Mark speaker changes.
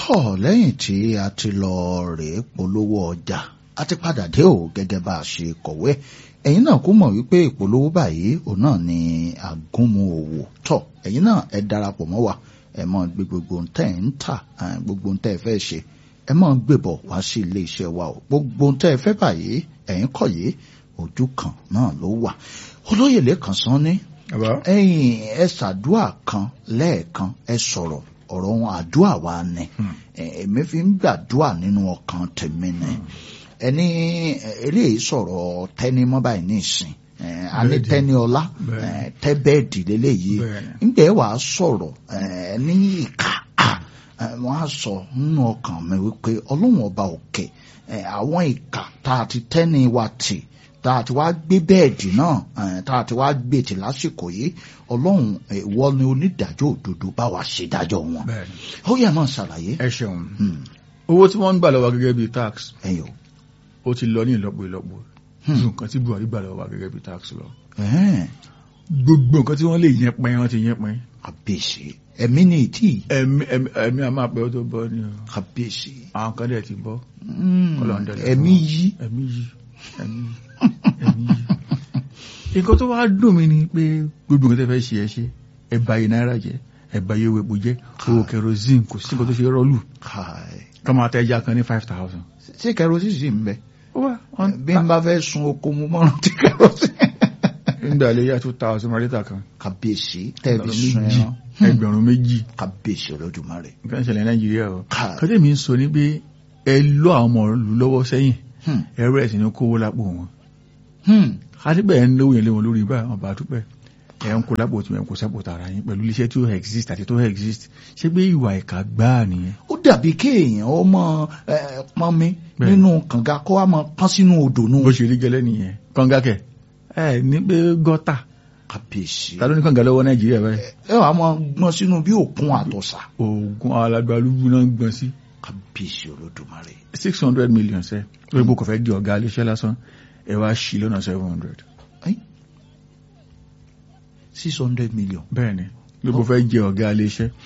Speaker 1: tọ̀ lẹ́yìn tí a ti lọ rèé polówó ọjà a ti padà dé o gẹ́gẹ́ bá a ṣe kọ̀wé ẹ̀yin náà kú mọ̀ wípé ìpolówó báyìí òun náà ni àgúnmu òwò tọ̀ ẹ̀yin náà ẹ darapọ̀ mọ́ wa ẹ mọ̀ gbé gbogbo ohun tẹ́ ẹ̀ ń tà gbogbo ohun tẹ́ ẹ fẹ́ ṣe ẹ mọ̀ gbébọ̀ wá sí ilé iṣẹ́ wa o gbogbo ohun tẹ́ ẹ fẹ́ báyìí ẹ̀yin kọ̀ yìí ojú kan náà ló wà olóyè lẹ́kàn sán ní ẹ̀yin ẹ ṣàdúà kan lẹ́ẹ̀kan ẹ sọ̀rọ̀ ọ̀rọ̀ ohun àdúà wa ni èmi fi ń gbàdúà nínú ọkàn tèmi ni ẹni eléyìí sọ̀rọ̀ tẹ́ni mọ́ báyìí ní ìsìn ani tẹni ọlá tẹbẹẹdì lélẹyìí ńgbẹ wàá sọ̀rọ̀ ní ìka wọn á sọ nínú ọkàn mi wípé Ọlọ́run ọba òkè àwọn ìka tá a ti tẹni wa tì tá a ti wá gbé bẹ́ẹ̀dì náà tá a ti wá gbé tì lásìkò yìí Ọlọ́run ìwọ ni onídàájọ́ òdodo bá wa ṣe dájọ́ wọn ó yẹ máa ṣàlàyé.
Speaker 2: ẹ ṣeun owó tí wọ́n ń gbà lọ́wọ́ gẹ́gẹ́ bíi tax
Speaker 1: ẹ̀yọ́
Speaker 2: ó ti lọ ní ìlọ́po ìlọ́po ju nǹkan tí Buhari gbà lọ́wọ́ wa gẹ́gẹ́ bí tax lọ. gbogbo nǹkan tí wọ́n lè yẹn pẹ́ wọ́n ti yẹn pẹ́.
Speaker 1: kàbíyèsí ẹ̀mí ni ìtì.
Speaker 2: ẹ̀mí ẹ̀mí a máa pẹ́ ó tó bọ́ ni o.
Speaker 1: kàbíyèsí.
Speaker 2: àwọn kan dẹ̀ ti bọ́.
Speaker 1: ẹ̀mí yí.
Speaker 2: ẹ̀mí yí ẹ̀mí ẹ̀mí yí. nǹkan tó wá dùn mí ni pé gbogbo nǹkan tẹ́ fẹ́ ṣe ẹ ṣe ẹ bà iye náírà jẹ́ ẹ bà iye epo jẹ́ owó kerosene kò sí nǹkan tó ṣe rọ́ọ̀lù. kọ́ máa tẹ́ ẹja kan ní five thousand.
Speaker 1: ṣé kerosene sì ń bẹ
Speaker 2: wá
Speaker 1: bí n bá fẹ́ sun oko mu mọ́ràn tí kẹ́rọ́sì.
Speaker 2: nígbà ilé yá two thousand mọ́lẹ́tà kan.
Speaker 1: kàbíyèsí tẹ́ẹ̀bí sun ẹran.
Speaker 2: ẹgbẹ̀rún méjì.
Speaker 1: kàbíyèsí Olódùmarè.
Speaker 2: nǹkan ìṣẹ̀lẹ̀ nàìjíríà o. kọ́tẹ́ mi ń sọ ní pé ẹ lọ àwọn ọmọ ìlú lọ́wọ́ sẹ́yìn ẹrú ẹ̀ sì ní kówó lápò wọn. kátìpẹ́ ẹ̀ ń lówó yẹn lé wọn lórí báyìí ọba àdúpẹ́ ẹ̀ ń kó lápò tí ẹ̀ ń kó sápò tààrà yín pẹ̀lú iléeṣẹ́ tí ó exist àti tó exist ṣé pé ìwà ìkà gbáà nìyẹn.
Speaker 1: ó dàbí kéèyàn ó mọ pọn mi nínú kànga kó wá mọ pọn sínú odò nù.
Speaker 2: bó ṣe rí gẹ́lẹ́ nìyẹn kànga kẹ ẹ ní pé gọ́tà.
Speaker 1: kàbíyèsí.
Speaker 2: ta ló ní kànga lọ́wọ́ nàìjíríà báyìí.
Speaker 1: ẹ wàá mọ gbọ́n sínú bí òkun àtọ̀sà.
Speaker 2: oògùn alagbalúgbú náà gbọ́n sí.
Speaker 1: kàbíyèsí Olódùmarè.
Speaker 2: six hundred million sẹ́ lórí bó kò fẹ́ di ọ̀gá iléeṣẹ́ lásán ẹ wá ṣì lọ́nà seven hundred.
Speaker 1: six hundred million.
Speaker 2: bẹ́ẹ̀ni ló bó fẹ́ jẹ ọ̀gá iléeṣẹ́